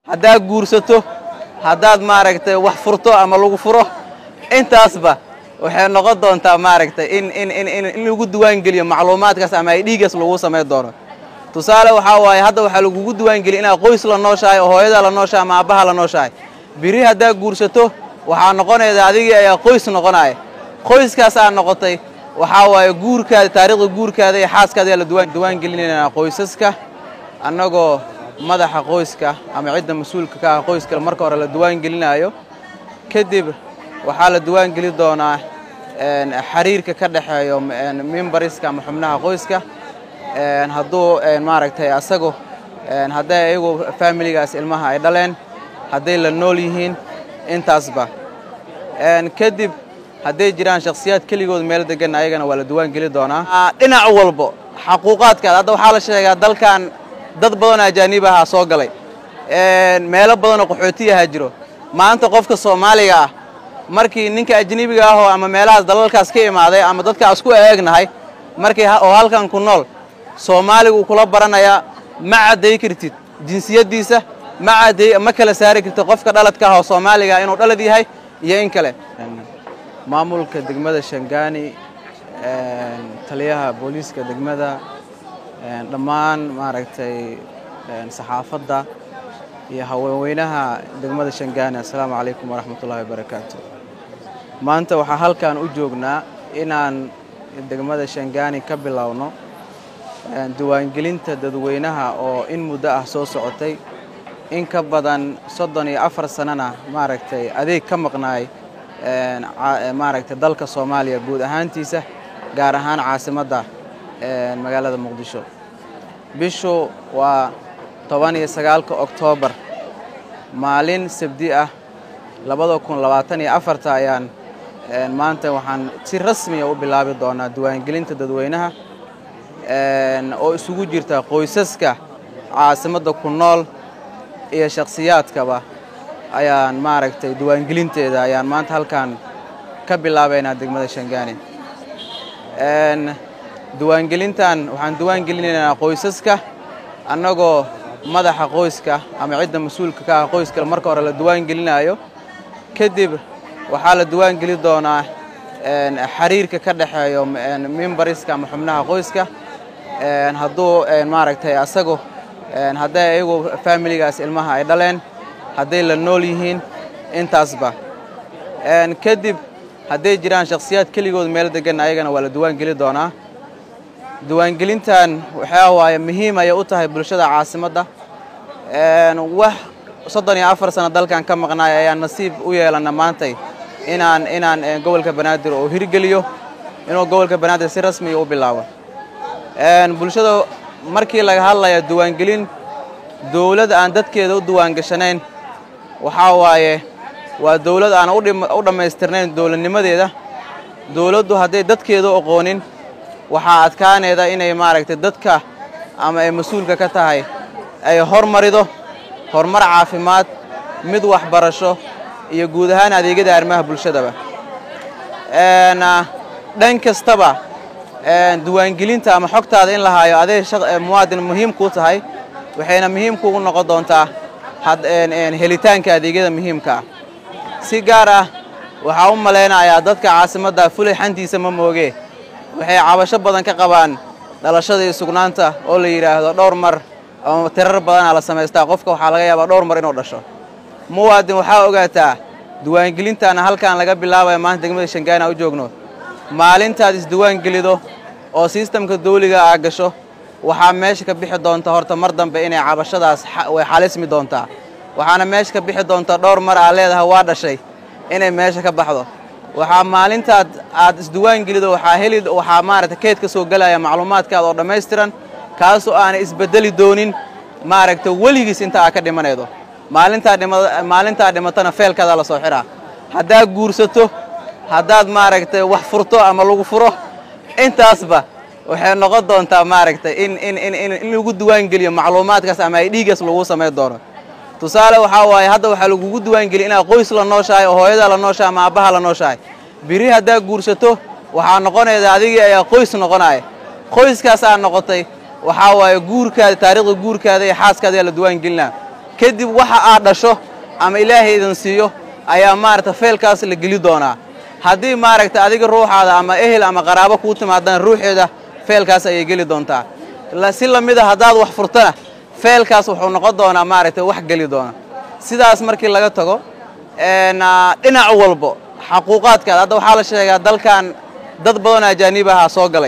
haddaad guursato haddaad maaragtay wax furto ama lagu furo intaasba waxay noqon doontaa maaragtay in in in in in lagu diwaangeliyo macluumaadkaas ama ay dhiigaas lagu samayn doono tusaale waxaa waaye hadda waxaa lagugu diwaangeliya inaad qoys la nooshahay oo hooyadaa la nooshahay ama aabbaha la nooshahay biri haddaad guursato waxaa noqonaysa adigii ayaa qoys noqonaya qoyskaas aad noqotay waxaa waaye guurkaada taariikhda guurkaada iyo xaaskaada ayaa la duwaan diwaangelinaynaa qoysaska annagoo madaxa qoyska ama cidda mas-uulka ka ah qoyska marka hore la diwaangelinaayo kadib waxaa la diwaangeli doonaa xiriirka ka dhexeeyo mimbariska ama xubnaha qoyska hadduu maaragtay asagu hadday ayagu faamiligaas ilmaha ay dhaleen hadday la nool yihiin intaasba kadib hadday jiraan shakhsiyaad keligood meel degan ayagana waa la diwaan geli doonaa dhinac walbo xaquuqaadkaada hadda waxaa la sheegaa dalkan dad badanoo ajaaniib ahaa soo galay meelo badanoo qaxootiyaha jiro maanta qofka soomaaliga ah markii ninka ajnebiga ahoo ama meelahaas dalalkaas ka imaaday ama dadkaas ku eegnahay markii oo halkan ku nool soomaaliga uu kula baranayaa ma cadday kartid jinsiyaddiisa ma cadday ma kala saari kartid qofka dhaladka ah oo soomaaliga inuu dhalad yahay iyo in kale maamulka degmada shangaani taliyaha booliiska degmada dhammaan maaragtay saxaafadda iyo haweenweynaha degmada shangaani assalaamu calaykum waraxmatullahi wabarakaatu maanta waxaa halkan u joognaa inaan degmada shangaani ka bilowno diwaangelinta dadweynaha oo in muddo ah soo socotay in ka badan soddon iyo afar sannana maaragtay adeeg ka maqnaay maaragtay dalka soomaaliya guud ahaantiisa gaar ahaan caasimadda magaalada muqdisho bishu waa toban iyo sagaalka oktoobar maalin sabdi ah labada kun labaatan iyo afarta ayaan maanta waxaan si rasmiya u bilaabi doonaa diwaangelinta dadweynaha oo isugu jirta qoysaska caasimadda ku nool iyo shakhsiyaadkaba ayaan maaragtay diwaangelinteeda ayaan maanta halkan ka bilaabaynaa degmada shangaani diwaangelintan waxaan diwaangelinaynaa qoysaska annagoo madaxa qoyska ama cidda mas-uulka ka ah qoyska marka hore la diwaangelinaayo kadib waxaa la diwaangeli doonaa xiriirka ka dhexeeyo mimbariska ama xubnaha qoyska hadduu maaragtay asagu hadday ayagu faamiligaas ilmaha ay dhaleen hadday la nool yihiin intaasba kadib hadday jiraan shakhsiyaad keligood meel degan ayagana waa la diwaangeli doonaa diwaangelintan waxaa waaye muhiim ayay u tahay bulshada caasimadda wax soddon iyo afar sano dalkan ka maqnaay ayaan nasiib u yeelana maantay inaan inaan gobolka banaadir oo hirgeliyo inuu gobolka banaadir si rasmiya u bilaabo bulshada markii laga hadlaya diwaangelin dowlad aan dadkeeda u diwaangashanayn waxaa waaye waa dowlad aan u dhammaystirnayn dowladnimadeeda dowladdu hadday dadkeeda oqoonin waxaa adkaaneeda inay maaragtay dadka ama ay mas-uulka ka tahay ay hormarido horumar caafimaad mid waxbarasho iyo guud ahaan adeegyada arrimaha bulshadaba dhan kastaba diwaangelinta ama xogtaada in la haayo adee muwaadin muhiim kuu tahay waxayna muhiim kuugu noqon doontaa helitaanka adeegyada muhiimka ah si gaar ah waxaa u malaynayaa dadka caasimadda fulay xantiisa ma moogee waxay cabasho badan ka qabaan dhalashada iyo sugnaanta oo la yidhaahdo dhowr mar ama tirar badanaa la samaystaa qofka waxaa laga yaabaa dhowr mar inuu dhasho muwaadin waxaa ogaataa diwaangelintaana halkan laga bilaabaya maanta degmada shangaana u joogno maalintaad isdiwaangelido oo sistamka dawliga aa gasho waxaa meesha ka bixi doonta horta mar dambe inay cabashadaas way xalismi doontaa waxaana meesha ka bixi doonta dhowr mar aa leedahay waa dhashay inay meesha ka baxdo waxaa maalintaad aad isdiwaangelido waxaa heli waxaa maaragtay keyd ka soo gelaya macluumaadkaada oo dhammaystiran kaasoo aanay isbeddeli doonin maaragtay weligiis inta aa ka dhimanaydo maalintaa dhima maalintaa dhimatana feelkaadaa la soo xiraa haddaad guursato haddaad maaragtay wax furto ama lagu furo intaasba waxay noqon doontaa maaragtay in in in in in lagu diwaangeliyo macluumaadkaas ama ay dhiigaas lagu samayn doono tusaale waxaa waaye hadda waxaa lagugu diwaangeliya inaad qoys la nooshahay oo hooyadaa la nooshahay ama aabbaha la nooshahay biri haddaad guursato waxaa noqonaysa adigii ayaa qoys noqonaya qoyskaas aad noqotay waxaa waaye guurkaada taariikhda guurkaada iyo xaaskaada ayaa la diwaangelinaa kadib waxa aad dhasho ama ilaahay idin siiyo ayaa maaragta feelkaas la geli doonaa haddii maaragta adiga ruuxaada ama ehel ama qaraabo kuu timaadana ruuxeeda feelkaas ayay geli doontaa si lamid a haddaad wax furtana feelkaas wuxuu noqon doonaa maaragtay wax geli doona sidaas markii laga tago dhinac walbo xaquuqaadkaada hadda waxaa la sheegaa dalkan dad badanoo ajaanib ahaa soo galay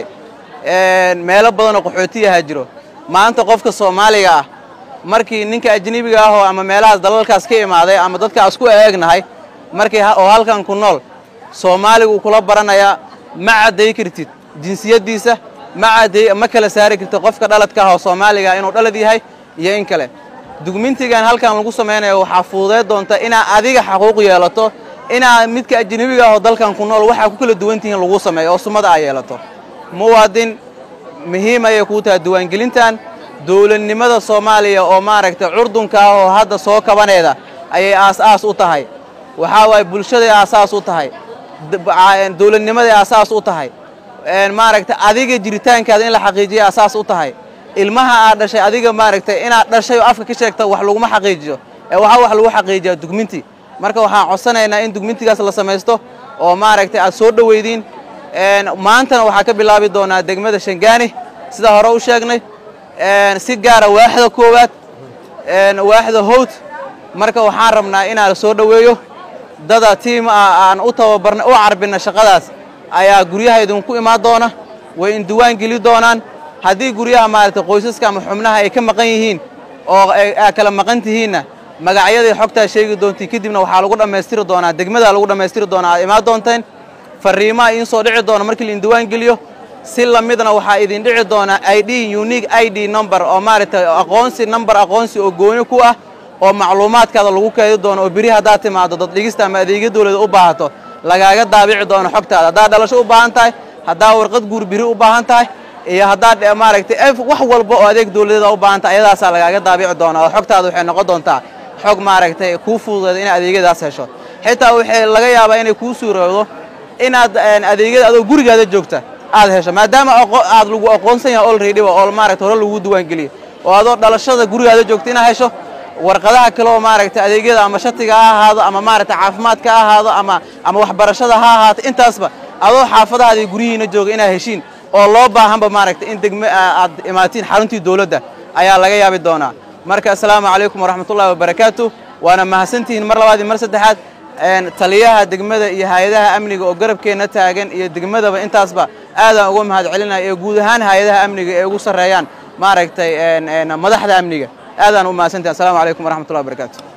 meelo badanoo qaxootiyaha jiro maanta qofka soomaaliga ah markii ninka ajnebiga ahoo ama meelahaas dalalkaas ka imaaday ama dadkaas ku eegnahay markii oo halkan ku nool soomaaliga uu kula baranayaa ma cadday kartid jinsiyaddiisa ma cadday ma kala saari kartid qofka dhaladka ah oo soomaaliga inuu dhalad yahay iyo in kale dugmintigan halkan lagu samaynayo waxaa fududeed doonta inaa adiga xaquuq yeelato inaa midka ajnebiga ah oo dalkan ku nool waxaa ku kala duwan tihiin lagu sameeyo oo sumada aa yeelato muwaadin muhiim ayay kuu tahay diiwaangelintan dowladnimada soomaaliya oo maaragtay curdunka ah oo hadda soo kabaneeda ayay aas-aas u tahay waxaa waaye bulshaday aasaas u tahay dowladnimaday aasaas u tahay maaragtay adiga jiritaankaada in la xaqiijiya aasaas u tahay ilmaha aad dhashay adiga maaragtay inaad dhashay oo afka ka sheegta wax laguma xaqiijiyo ee waxaa wax lagu xaqiijiyaa dugminti marka waxaan codsanaynaa in dugmintigaas la samaysto oo maaragtay aad soo dhoweydiin maantana waxaa ka bilaabi doonaa degmada shangaani sida hore u sheegnay si gaara waaxda koowaad waaxda howd marka waxaan rabnaa inaan soo dhoweeyo dada tiim aan u tababarna u carbina shaqadaas ayaa guryaha idinku imaan doona way induwaan geli doonaan haddii guryaha maaragtay qoysaska ama xubnaha ay ka maqan yihiin oo aa kala maqan tihiinna magacyaday xogtaa sheegi doontiin kadibna waxaa lagu dhammaystiri doonaa degmadaa lagu dhammaystiri doonaa aad imaan doonteen fariimaha idiin soo dhici doona markii la induwaan geliyo si lamidna waxaa idin dhici doonaa i d unique i d number oo maaragtay aqoonsi number aqoonsi oo gooni ku ah oo macluumaadkaada lagu keedi doono oo beri haddaad timaado dad dhigista ama adeegya dawlada u baahato lagaaga daabici doono xogtaada haddaad dhalasho u baahan tahay haddaad warqad guur biri u baahan tahay iyo haddaad maaragtay wax walba oo adeeg dawladeeda u baahan tahay ayadaasaa lagaaga daabici doonaa oo xogtaada waxay noqon doontaa xog maaragtay kuu fududeeda inaad adeegyadaas hesho xitaa waxay laga yaabaa inay kuu suurowdo inaad adeegyada adoo gurigaada joogta aad hesho maadaama aad lagu aqoonsan yahay olready oo maaragtay hore lagu diiwaangeliyo oo adoo dhalashada gurigaada joogta inaad hesho warqadaha kale oo maaragtay adeegyada ama shatiga ha ahaado ama maaragtay caafimaadka ha ahaado ama ama waxbarashada ha ahaato intaasba adoo xaafadahaada iyo guryihiina jooga inaad heshiin oo loo baahanba maaragtay in degme aad imaatiin xaruntii dawladda ayaa laga yaabi doonaa marka assalaamu calaykum waraxmatullahi wabarakaatu waana mahadsantihiin mar labaad iyo mar saddexaad taliyaha degmada iyo hay-adaha amniga oo garabkeenna taagan iyo degmadaba intaasba aadaan uga mahad celinaya ee guud ahaan hay-adaha amniga ee ugu sarreeyaan maaragtay madaxda amniga aadaan u mahadsantihin assalamu calaykum waraxmatullahi wabarakatu